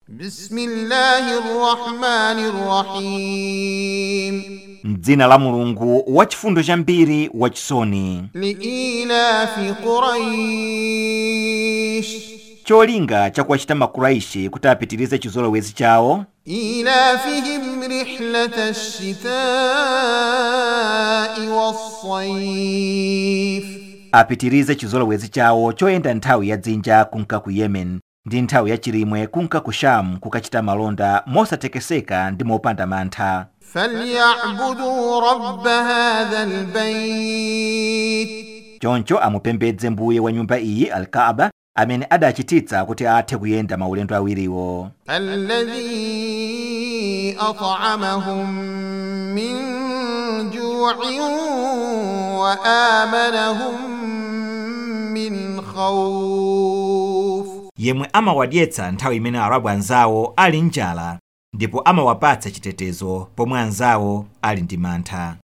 بسم الله الرحمن الرحيم m'dzina la mulungu wachifundo chambiri wachisoni لإيلاف قريش cholinga chakuwachita makuraishi kuti apitirize chizolowezi chawo إيلافهم رحلة الشتاء والصيف apitirize chizolowezi chawo choyenda nthawi ya dzinja kunka ku yemen ndi nthawi ya chilimwe kunka ku shamu kukachita malonda mosatekeseka ndi mopanda mantha فليعبدوا رب هذا البيت choncho amupembedze mbuye wa nyumba iyi alkaaba amene adachititsa kuti athe kuyenda maulendo awiriwo الذي أطعمهم من جوع وآمنهم من خوف yemwe amawadyetsa nthawi imene arabu anzawo ali njala ndipo amawapatsa chitetezo pomwe anzawo ali ndi mantha